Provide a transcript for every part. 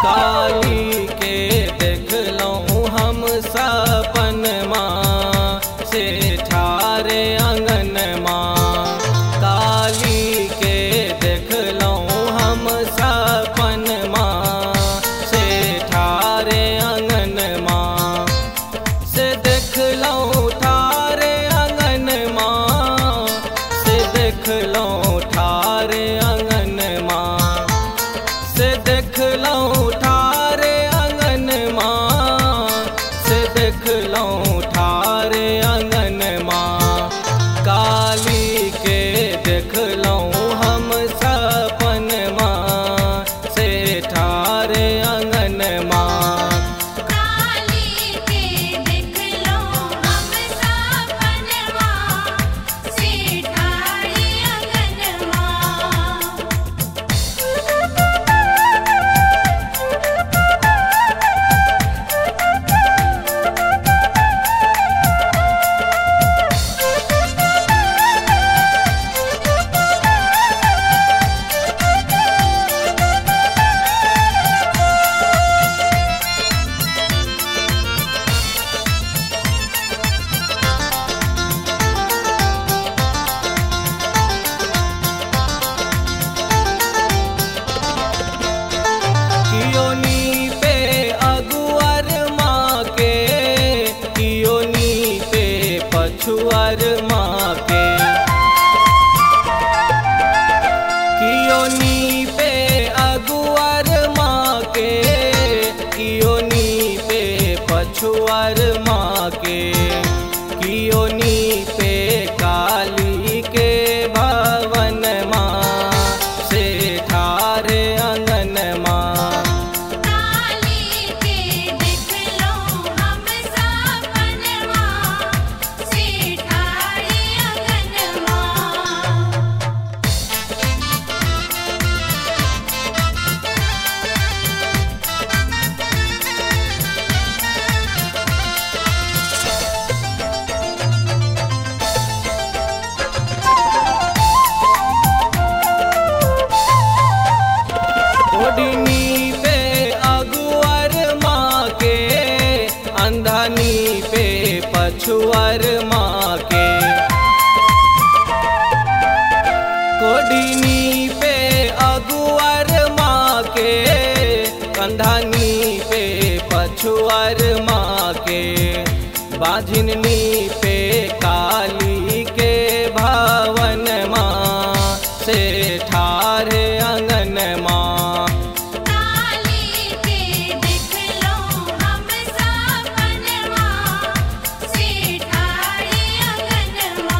काली के देखलहुँ हम सपन माँ से ठारे अंगन माँ काली के देखलहुँ हम सपन माँ से ठारे अंगन माँ से देखलहुँ ठारे अंगन माँ से देखलहुँ ठारे अंगन माँ से देखलहुँ ठारे अंगन माँ से देखलहुँ ठारे अंगन माँ काली के देखलहुँ हम सपन माँ से ठारे अंगन माँ काली के देखलो हम सपनवा से ठाड़ी अंगनवा कियोनी पे अगुअर माँ के कियोनी पे पछुअर माँ के कियोनी पे अगुअर माँ के कियोनी पे पछुअर माँ के कियोनी पे काली के भवन माँ से ठारे अंगन माँ काली के देखलो हम सपनवा से ठाड़ी अंगनवा ओढ़नी पे अगुअर माँ के अंधनी पे पछुअर माँ के कोडिनी पे अगुअर माँ के कंधानी पे पछुअर माँ के बाझिननी पे काली के भवन माँ से ठारे अंगन माँ काली के देखलो हम सपनवा से ठाड़ी अंगनवा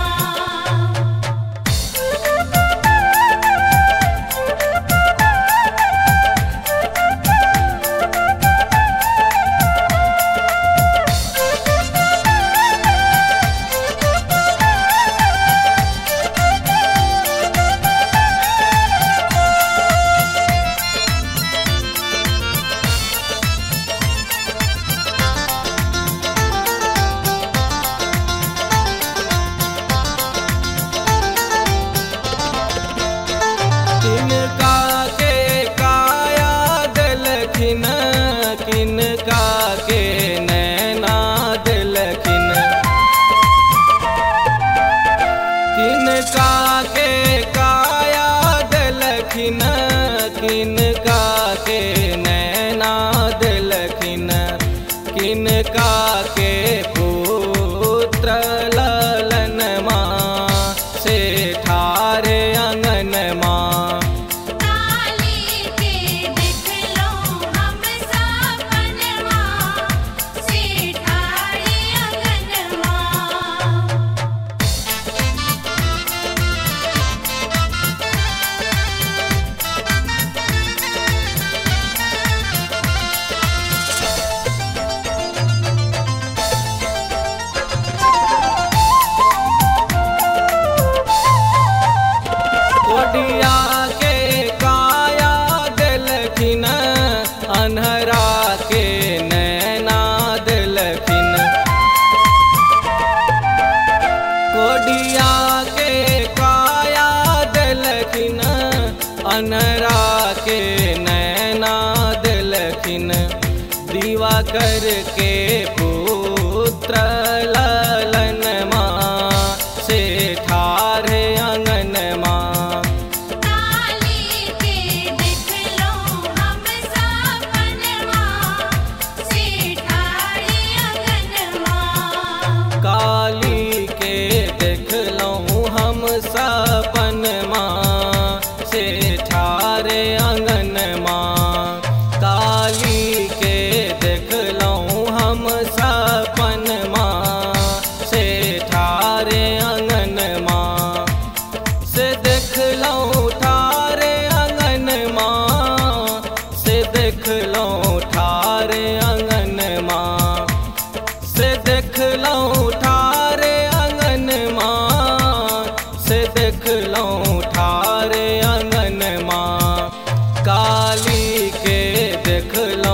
किनका के काया दिलखिन किनका के नैना दिलखिन किनका के काया दिलखिन किनका के नैना दिलखिन किनका के पुत्र ललन माँ से ठारे अंगन माँ काली के देखलो हम सपनवा से ठाड़ी अंगनवा कोडिया के काया दिलखिन अनहरा के नैना दिलखिन कोडिया के काया दिलखिन अनहरा के नैना दिलखिन देखिन दीवा करके पुत्र ललन माँ से ठारे आंगन माँ काली के देख लो हम सपनवा से ठाड़ी अंगनवा काली के देखलहुँ हम सपन माँ से ठारे आंगन माँ काली के देखलहुँ हम सपन माँ से ठारे आंगन माँ से देखलहुँ ठारे आंगन माँ से देखलहुँ ठारे आंगन माँ से देखलहुँ ठारे आंगन माँ से देखलहुँ ठारे आंगन माँ काली के देखलहुँ